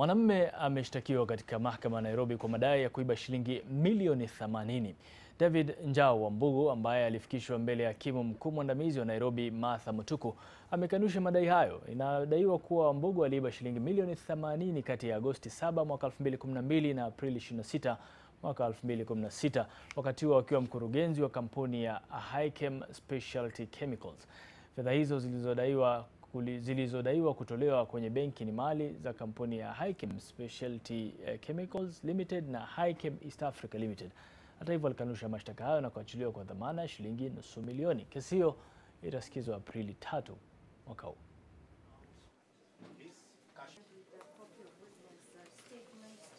Mwanamume ameshtakiwa katika mahakama ya Nairobi kwa madai ya kuiba shilingi milioni 80. David Njau Wambugu ambaye alifikishwa mbele ya hakimu mkuu mwandamizi wa Nairobi Martha Mutuku amekanusha madai hayo. Inadaiwa kuwa Wambugu aliiba shilingi milioni 80 kati ya Agosti 7 mwaka 2012 na Aprili 26 mwaka 2016 wakati huo akiwa mkurugenzi wa kampuni ya Highchem Specialty Chemicals. Fedha hizo zilizodaiwa zilizodaiwa kutolewa kwenye benki ni mali za kampuni ya Highchem Specialty Chemicals Limited na Highchem East Africa Limited. Hata hivyo, alikanusha mashtaka hayo na kuachiliwa kwa dhamana ya shilingi nusu milioni. Kesi hiyo itasikizwa Aprili tatu mwaka huu. These cash copy of those uh, statements